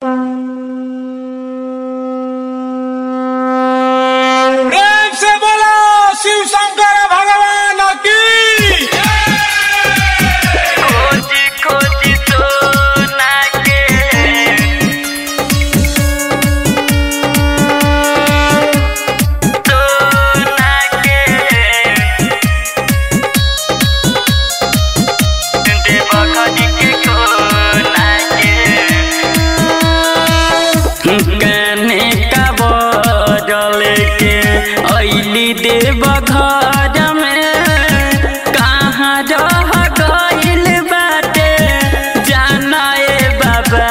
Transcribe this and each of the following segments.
प्रेम से बोलो शिव शंकर भगवान की खोजी खोजी सोना के सोना के देव खोजी के खोना के कने का बदल के अली देव घर में कहाँ रह गइल बाटे जाना ए बाबा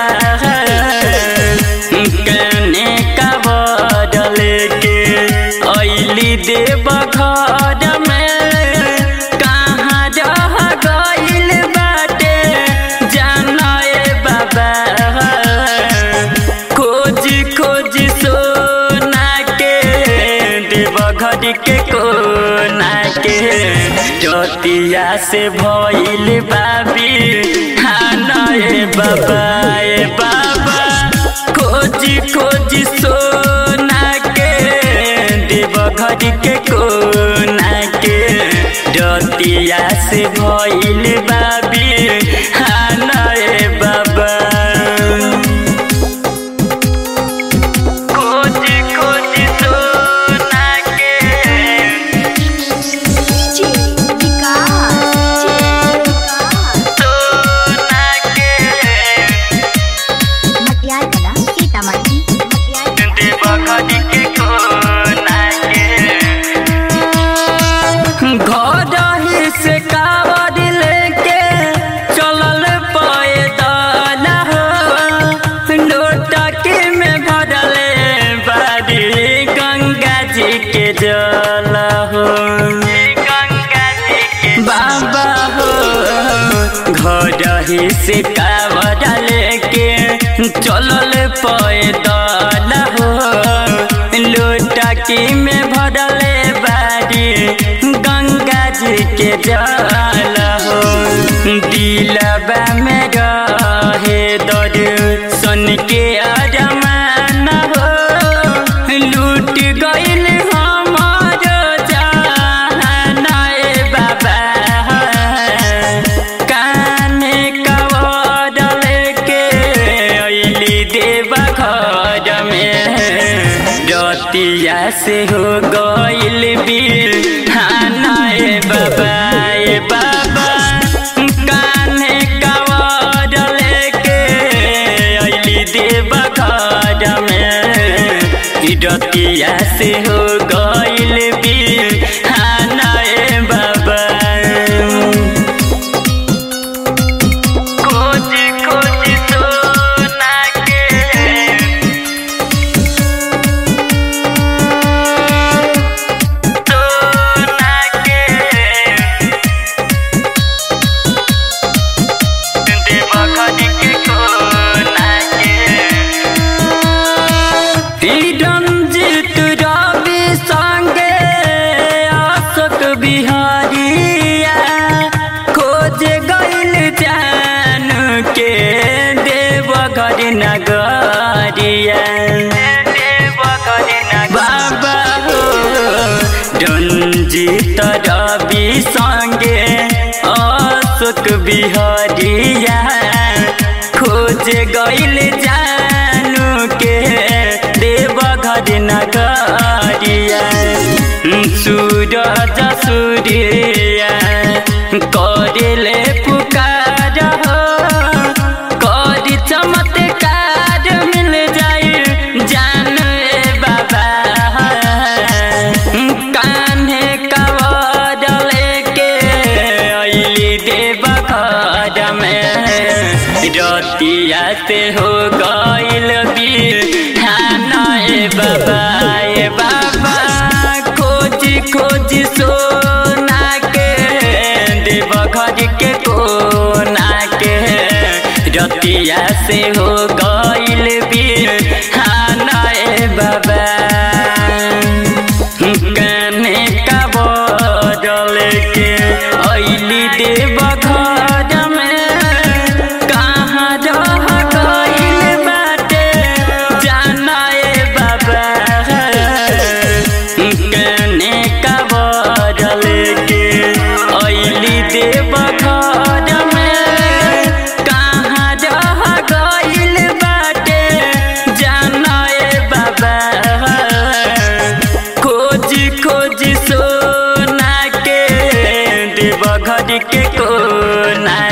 कने का बदल के अली देव घर में कहाँ रह गइल बाटे जाना ए बाबा खोजी खोजी सोना के देव घर के कोना के चतिया से भइल बाबी खाना ए बाबा ए बाबा खोजी खोजी सोना के देव घर के कोना के रतिया से भइल बाबी खाना ए बाबा खोजी खोजी सोना के DJ विकास सोना के मटियार कला सीतामढ़ी मटियार कला देव खड़ी के कोना के घर ही से कावड़ लेके चलल पैदल हो लोटकी में भरले बारी गंगा जी के जल हो गंगा जी के बाबा हो घर ही से कावड़ लेके चलल पैदल हो लोटकी में भरले बारी गंगा जी के जल हो दिलबा में रहे दर सन के अरमान हो लूट गइल हमार जान ए बाबा काने कवडल के अइली देव घर में रतिया से हो गइल बीर खाना ए बाबा ए बाबा काने कवडल के अइली देव घर में रतिया से हो गइल बीर खाना ए बाबा खोजी खोजी सोना के सोना के देव खड़ी के कोना के रंजित रवि संगे अशोक बिहारिया खोज गइल जान के देवघर नगरिया बाबा हो रंजित रवि संगे अशोक बिहारिया खोज गइल जानू के देवघर नगरिया सूरज सूर्या करेले पुकार हो करी चमत्कार मिल जाई जान ए बाबा कान्हे कवडल के अइली देव घर में रतिया से हो गइल बीर खाना ए बाबा ए बाबा खोजी खोजी सोना के देव घर के कोना के रतिया से हो गइल बीर खाना ए बाबा काने का बदल के अइली देव घर में कहाँ रह गइल बाटे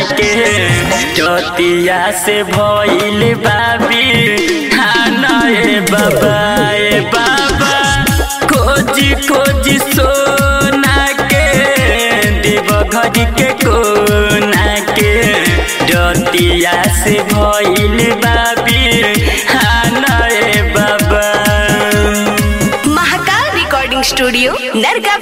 के चतिया से भइल बाबी खाना ए बाबा ए बाबा खोजी खोजी सोना के देव घर के कोना के जतिया से भइल बाबी खाना ए बाबा महाकाल रिकॉर्डिंग स्टूडियो नरगा